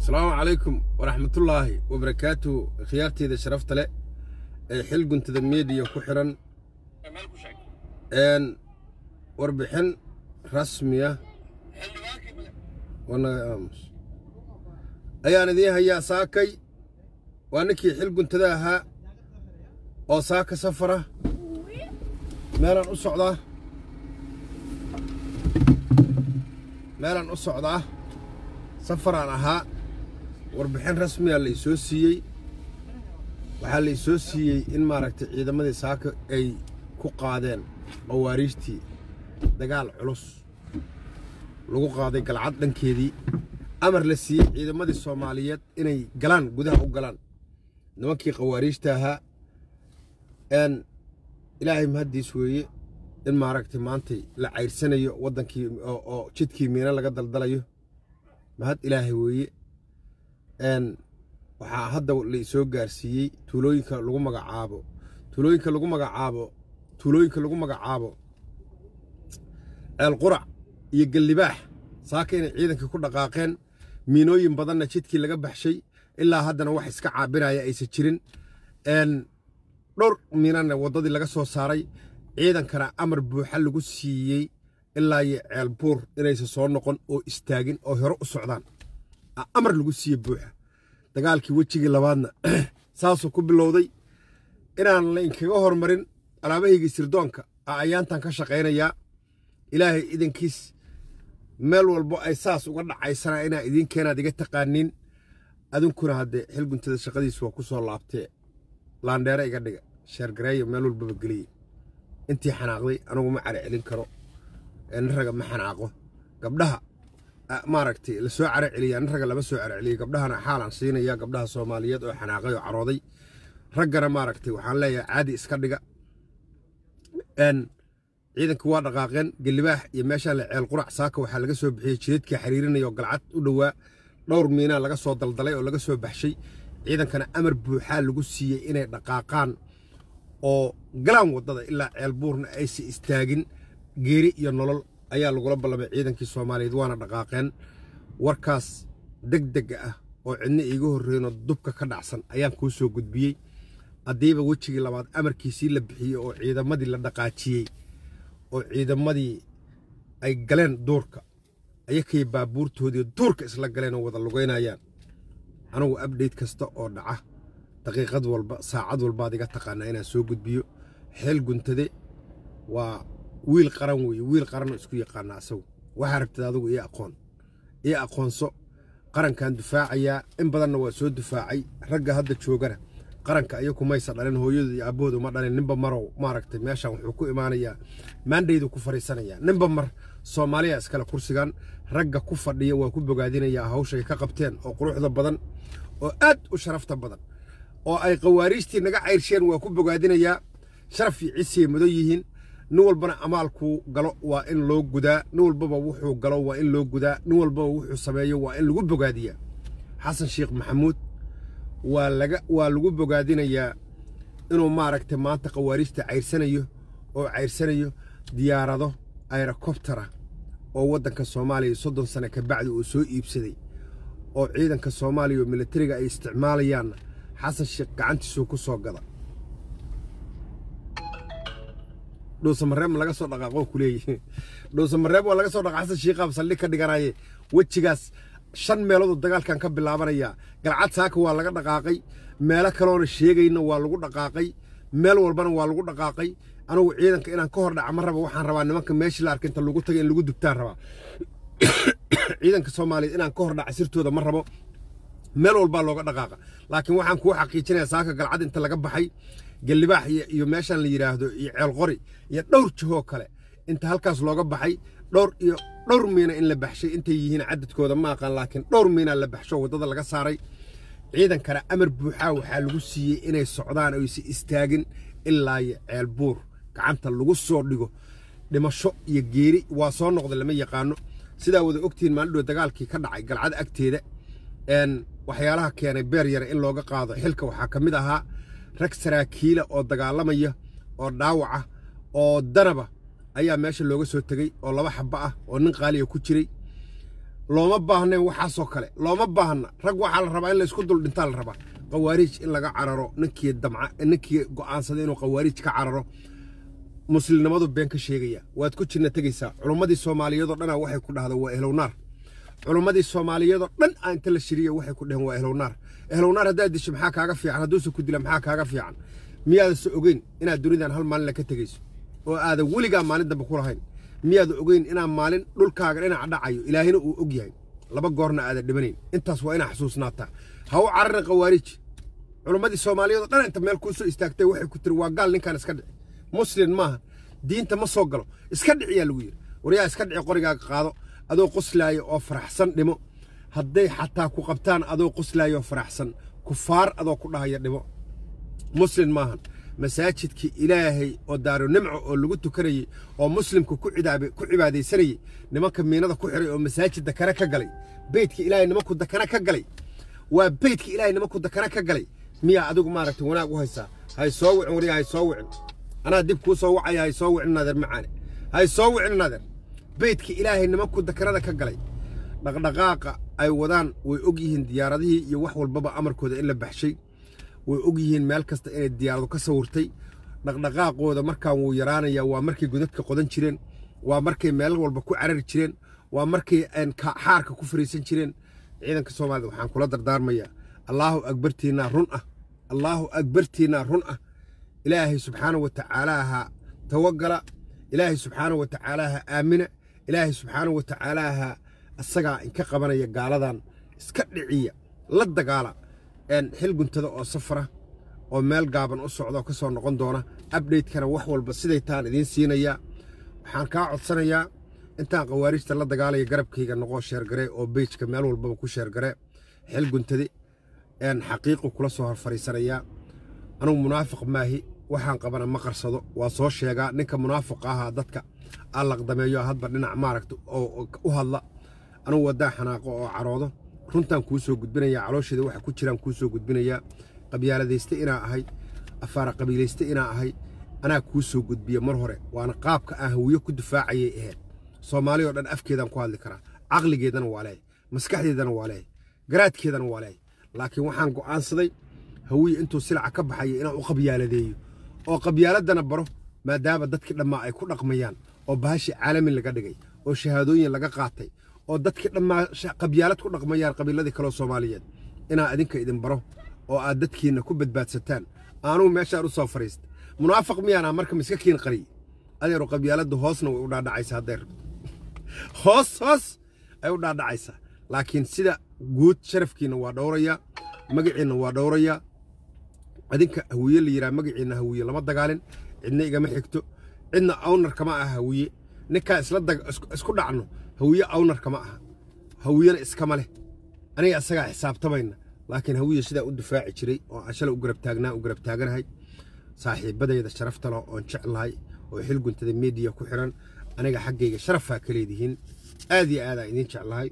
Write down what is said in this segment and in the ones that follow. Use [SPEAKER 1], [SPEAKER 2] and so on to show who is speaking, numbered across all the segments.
[SPEAKER 1] asalaamu calaykum waraxmatullaahi wabarakaatuhu khiyaarteyda sharafta leh ee xil guntada mediya ku xidhan warbixin rasmiya ayaan idiin hayaa saakay waa ninkii xil guntada ahaa oo saaka safara meelaan u socdaa meelaan u socdaa safaraan ahaa warbixin rasmiya la isoo siiyey waxaa la isoo siiyey in maaragtay ciidamadii saaka ay ku qaadeen qawaariijtii dagaal culus lagu qaaday galcad dhankeedii amar la siiyey ciidamadii soomaaliyeed inay galaan gudaha u galaan nimankii qawaariijta ahaa n ilaahay mahaddiis weeye in maaragtay maantay la cayrsanayo waddankii oo jidkii miina laga daldalayo mahad ilaahay weeye n waxaa hadda la isoo gaarsiiyey tuulooyinka lagu magacaabo tuulooyinka lagu magacaabo tuulooyinka lagu magacaabo ceel qurac iyo gallibaax saaka inay ciidankii ku dhaqaaqeen miinooyin badanna jidkii laga baxshay ilaa haddana wax iska caabinaya aysan jirin n dhowr miinana waddadii laga soo saaray ciidankana amar buuxa lagu siiyey ilaa iyo ceel buur inaysan soo noqon oo istaagin oo hore u socdaan amar lagu siiye buuxa dagaalkii wejigii labaadna saasuu ku bilowday inaan la inkaga hormarin alaabahaygii sirdoonka a ayaantan ka shaqaynayaa ilaahay idankiis meel walbo ay saas uga dhacaysana inaa idiin keenaad iga taqaaniin adinkuna haddee xilguntada shaqadiis waa ku soo laabtee laandheere iga dhiga sheergareeyo meel walbaba geliye intii xanaaqday anugu ma cari celin karo nin raga ma xanaaqo gabdhaha maaragtay la soo caro celiya nin ragga lama soo caro celiya gabdhahana xaalaan siinaya gabdhaha soomaaliyeed oo xanaaqay oo carooday raggana maaragtay waxaan leeyahay caadi iska dhiga ciidanka waa dhaqaaqeen gelibaax iyo meeshaa la ceel qurac saaka waxaa laga soo bixiyey jidadkii xiriirinaya oo galcad u dhowaa dhowr miinaa laga soo daldalay oo laga soo baxshay ciidankana amar buuxaa lagu siiyey inay dhaqaaqaan oo galaan waddada ilaa ceel buurna aysa istaagin geeri iyo nolol ayaa lagula ballamay ciidankii soomaaliyeed waana dhaqaaqeen warkaas deg dega ah oo cidna iiga horreynoo dubka ka dhacsan ayaan kuu soo gudbiyey haddiiba wejigii labaad amarkiisii la bixiyey oo ciidamadii la dhaqaajiyey oo ciidamadii ay galeen duurka ayakay baabuurtoodii duurka isla galeen oo wada lugaynayaan anugu abdhayt kasta oo dhaca daqiiqad walba saacad walbaad iga taqaanaa inaan soo gudbiyo xeel guntade waa wiil qaran weeye wiil qaranoo isku yaqaana asagu waxaa rabtid adigu ii aqoon ii aqoonso qarankan dufaacayaa in badanna waa soo dufaacay ragga hadda joogana qaranka ayaku maysa dhalin hooyadooda iyo aabbahooda ma dhalin ninba marow maaragtay meeshan wuxuu ku imaanayaa maandhaydu ku fadhiisanayaa ninba mar soomaaliya iskale kursigan ragga ku fadhiya waa ku bogaadinayaa hawshay ka qabteen oo quruxda badan oo aad u sharafta badan oo ay qawaariijtii naga cayrsheen waa ku bogaadinayaa sharaf iyo cisiyay mudan yihiin nin walbana amaalkuu galo waa in loo gudaa nin walbaba wuxuu galo waa in loo gudaa nin walbaba wuxuu sameeyo waa in lagu bogaadiyaa xasan sheekh maxamuud waa laga waa lagu bogaadinayaa inuu maaragtay maanta qawaariijta cayrsanayo oo cayrsanayo diyaarado ayrokobtara oo waddanka soomaaliya soddon sane ka bacdi uu soo iibsaday oo ciidanka soomaaliya oo militariga ay isticmaalayaanna xasan sheekh gacantiisuu ku soo gada dhuusamareeb ma laga soo dhaqaaqo ku leeyihi dhuusamareeb waa laga soo dhaqa xasan shiikaab saldhig ka dhiganaye wejigaas shan meeloodoo dagaalkan ka bilaabanayaa galcad saaka waa laga dhaqaaqay meelo kaloona sheegayna waa lagu dhaqaaqay meel walbana waa lagu dhaqaaqay anugu ciidanka inaan ka hor dhaca ma raba waxaan rabaa nimanka meeshii la arka inta lagu tagay in lagu dubtaan rabaa ciidanka soomaaliyeed inaan ka hor dhaca sirtooda ma rabo meel walbaa looga dhaqaaqa laakiin waxaan kuu xaqiijinayaa saaka galcad inta laga baxay gallibaax iyo meeshaan la yidhaahdo iyo ceelqori iyo dhowr jihoo kale inta halkaas looga baxay dhowr iyo dhowr miina in la baxshay intay yihiin cadadkooda ma aqaan laakiin dhowr miinaa la baxsho waddada laga saaray ciidankana amar buuxaa waxaa lagu siiyey inay socdaan oysa istaagin ilaa iyo ceel buur gacanta lagu soo dhigo dhimasho iyo geeri waa soo noqda lama yaqaano sidaa wada ogtihiin maalidhow dagaalkii ka dhacay galcad agteeda waxyaalaha keenay beer yare in looga qaado xilka waxaa ka mid ahaa rag saraakiila oo dagaalamaya oo dhaawaca oo danaba ayaa meesha looga soo tegey oo laba xabbo ah oo nin qaaliya ku jiray looma baahnayn waxaasoo kale looma baahna rag waxaa la rabaa in laysku dul dhintaa la rabaa qawaariij in laga cararo ninkii damca ninkii go'aansaday inuu qawaariij ka cararo muslimnimadu been ka sheegaya waad ku jirna tegaysaa culummadii soomaaliyeedoo dhanaa waxay ku dhahda waa ehlownaar culummadii soomaaliyeedoo dhan aa inta la shiriya waxay ku dhaheen waa ehlownaar ehlownaar haddaad disho maxaa kaaga fiican hadduuse ku dila maxaa kaaga fiican miyaadase ogeyn inaad dunidan hal maalin ka tegayso oo aadan weligaa maalin dambe ku lahayn miyaada ogeyn inaa maalin dhulkaaga dhinaca dhacayo ilaahina uu og yahay laba goorna aadan dhimanayn intaas waa inaa xasuusnaataa ha u cararin qawaariij culummadii soomaaliyeed oo dhan inta meel kuu soo istaagtay waxay ku tiri waa gaal ninkaan iska dhici muslin maaha diinta ma soo galo iska dhiciyaa lagu yidhi waryaa iska dhici qorigaaga qaado adoo qoslaaya oo faraxsan dhimo hadday xataa ku qabtaan adoo qoslaaya oo faraxsan kufaar adoo ku dhahaya dhimo muslin maahan masaajidkii ilaahay oo daaro nimco oo lagu tukanayey oo muslimka ku cibaadaysanayey nimanka miinada ku xiray oo masaajid dakana ka galay beydka ilaahay nimanku dakana ka galay waa beydka ilaahay nimanku dakana ka galay miyaa adigu maaragtay wanaag u haysaa hay soo wicin wariya hay soo wicin anaa dib kuu soo wacaya hay soo wicin nadeer macaane hay soo wicin nadeer beydka ilaahay nimanku dakanada ka galay dhaqdhaqaaqa ay wadaan way og yihiin diyaaradihii iyo wax walbaba amarkooda in la baxshay way og yihiin meel kasta inay diyaaradu ka sawirtay dhaqdhaqaaqooda markaan wuu yaraanayaa waa markay godadka qodan jireen waa markay meel walba ku carari jireen waa markay xaarka ku fariisan jireen ciidanka soomaalida waxaan kula dardaarmayaa allaahu akbartiinaa run ah allaahu akbartiinaa run ah ilaahay subxaana wa tacaalaaha tawagala ilaahay subxaana wa tacaalaaha aamina ilaahay subxaana wa tacaalaaha isagaa inka qabanaya gaaladan iska dhiciya la dagaala xil guntada oo safara oo meel gaaban u socda oo ka soo noqon doona abdhaydkana wax walba siday taan idiin siinayaa waxaan kaa codsanayaa intaan khawaarijta la dagaalaya garabkayga noqoo sheergare oo beyjka meel walbaba ku sheergare xil guntade xaqiiqu kula soo hor fadhiisanayaa anugu munaafiq maahi waxaan qabana ma qarsado waa soo sheegaa ninka munaafiqa ahaa dadka aan laqdameeyo hadba dhinac maaragta oo u hadla anugu waddaan xanaaqo oo caroodo runtaan kuu soo gudbinayaa caloosheeda waxa ku jiraan kuu soo gudbinayaa qabyaaladayste inaa ahay afaara qabiilayste inaa ahay anaa kuu soo gudbiya mar hore waana qaabka aan hawiyo ku difaacayay ahayd soomaali oo dhan afkeedaan ku hadli karaa caqligeedana waa leehay maskaxdeedana waa leehay garaadkeedana waa leehay laakiin waxaan go'aansaday hawiye intuu silaca ka baxaya inaan u qabyaaladeeyo oo qabyaaladana baro maadaama dadkii dhammaa ay ku dhaqmayaan oo bahashi caalami laga dhigay oo shahaadooyin laga qaatay oo dadkii dhammaa qabyaalad ku dhaqmayaan qabiiladii kaloo soomaaliyeed inaan idinka idin baro oo aad dadkiinna ku badbaadsataan aanuu meeshaan u soo fadhiista munaafiq miyaanaa marka miska kiin qariy adeeru qabyaaladda hoosna way u dhaadhacaysaa hadday rabto hoos hoos ay u dhaadhacaysaa laakiin sida guud sharafkiinna waa dhowrayaa magaciinna waa dhowrayaa adinka hawiye la yidhaha magaciinna hawiye lama dagaalin cidna igama xigto cidna awnar kama aha hawiye ninkaa isla isku dhacno hawiye awnar kama aha hawiyena iskama leh aniga isagaa xisaabtamayna laakiin hawiye sidaa u difaaci jiray oo aan shalay u garab taagnaa u garab taaganahay saaxiibadayda sharafta leh oon jeclahay oo xil guntada mediya ku xiran aniga xaggayga sharafaa ka leedihiin aad iyo aadaan idiin jeclahay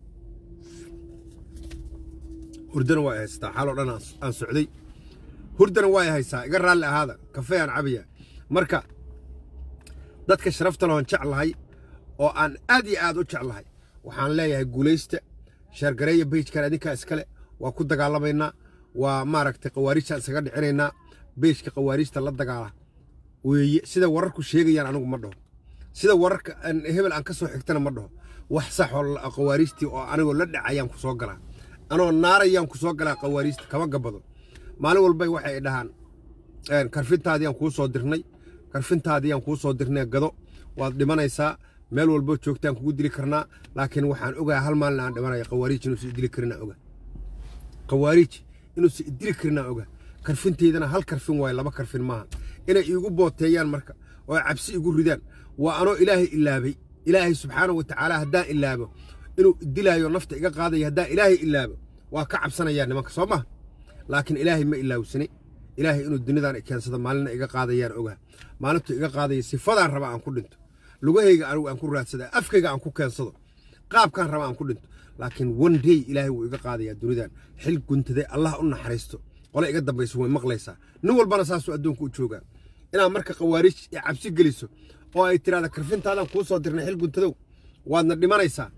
[SPEAKER 1] hurdana waa haystaa xaaloo dhan aan socday hurdana waa haysaa iga raalli ahaada kafee aan cabaya marka dadka sharafta lehoon jeclahay oo aan aad iyo aad u jeclahay waxaan leeyahay guulaysta sheergareeya beyjkan adinkaa iskale waa ku dagaalamaynaa waa maaragtay khawaarijtaan isaga dhicinaynaa beyjka khawaarijta la dagaala weeye sida wararku sheegayaan anigu ma dhaho sida wararka hebel aan ka soo xigtana ma dhaho wax sax oo khawaarijtii oo anigoo la dhacayaan ku soo galaa anoo naarayaan ku soo galaa khawaarijta kama gabado maalin walbay waxay dhahaan karfintaadiyaan kuu soo dirnay karfintaadiyaan kuu soo dirnay gado waad dhimanaysaa meel walbo joogtaan kugu dili karnaa laakiin waxaan ogaa hal maalin aan dhimanaya khawaariij inuusa idili karinaa oga khawaariij inuusa idili karinaa oga karfinteydana hal karfin waayo laba karfin maaha inay iigu booteeyaan marka oo cabsi igu ridaan waa anoo ilaahay ilaabay ilaahay subxaana wa tacaala haddaan ilaabo inuu dilaayo nafta iga qaadaya haddaan ilaahay ilaabo waa ka cabsanayaa nimanka soo maha laakiin ilaahay ma ilaawsane ilaahay inuu dunidan keensado maalina iga qaadayaan ogaa maalintu iga qaadaya sifadaan raba aan ku dhinto lugahayga anigu aan ku raadsada afkayga aan ku keensado qaabkaan raba aan ku dhinto laakiin one day ilaahay wuu iga qaadayaa dunidan xil guntaday allah u naxariisto qole iga dambayso way maqlaysaa nin walbana saasuu adduunka u joogaa inaad marka khawaariij iyo cabsi geliso oo ay tiraahda karfintaadan kuu soo dirnay xil guntadow waadna dhimanaysaa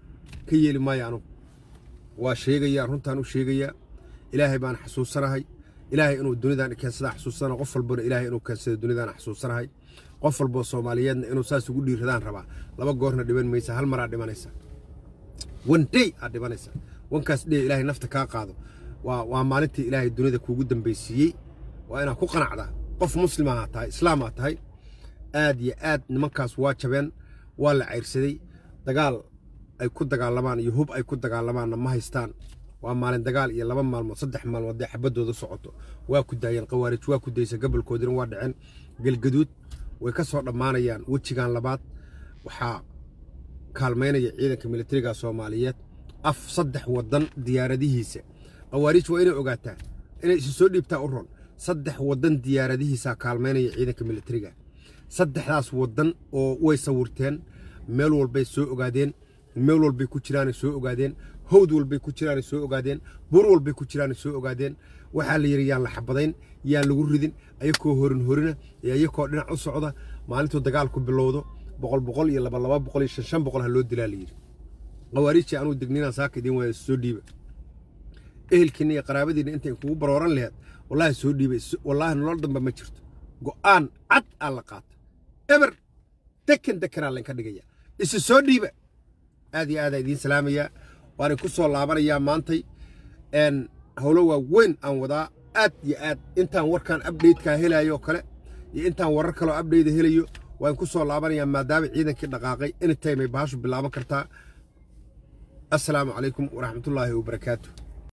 [SPEAKER 1] ka yeeli maayo anugu waa sheegayaa runtaan u sheegayaa ilaahay baan xasuusanahay ilaahay inuu dunidan keensadaa xasuusana qof walbona ilaahay inuu keensado dunidan xasuusanahay qof walboo soomaaliyeedna inuu saas ugu dhiiradaan rabaa laba goorna dhiban maysa hal maraa dhimanaysa one day aad dhimanaysa wankaas dhee ilaahay nafta kaa qaado waa waa maalintii ilaahay dunida kuugu dambaysiiyey waa inaad ku qanacdaa qof muslim ahaa tahay islaam aa tahay aad iyo aad nimankaas waa jabeen waa la cayrsaday dagaal ay ku dagaalamaan iyo hub ay ku dagaalamaanna ma haystaan waa maalin dagaal iyo laba maalmood saddex maalmood dee xabadooda socoto waa ku daayeen khawaarij waa ku daysa gobolkoodina waa dhaceen galgaduud way ka soo dhammaanayaan wejigan labaad waxaa kaalmaynaya ciidanka militariga soomaaliyeed af saddex waddan diyaaradihiisa khawaarij waa inay ogaataa inay isu soo dhiibtaa u ron saddex waddan diyaaradihiisaa kaalmaynaya ciidanka militariga saddexdaas waddan oo way sawirteen meel walbay soo ogaadeen meel walbay ku jiraanay soo ogaadeen hawd walbay ku jiraanay soo ogaadeen buur walbay ku jiraanay soo ogaadeen waxaa la yidhi yaan la xabadayn yaan lagu ridin ayakoo horin horina iyo ayakoo dhinac u socda maalintuu dagaalku bilowdo boqol boqol iyo laba laba boqol iyo shan shan boqol ha loo dilaa la yidhi khawaariijii anuu degninaan saaka idiin waaya soo dhiiba ehelkiinna iyo qaraabadiinna intay kugu barooran laheed wallaahi soo dhiibay wallaahi nolol damba ma jirto go'aan cad aa la qaata eber dekan dekanaa laynka dhigaya isu soo dhiiba aad iyo aadaa idiin salaamayaa waanay ku soo laabanayaa maantay howlo waa weyn aan wadaa aad iyo aad intaan warkan abdhaydkaa helayo kale iyo intaan warar kaloo abdhayda helayo waan ku soo laabanayaa maadaama ciidankii dhaqaaqay anytime ay bahashu bilaaban kartaa assalaamu calaykum waraxmatullaahi wabarakaatu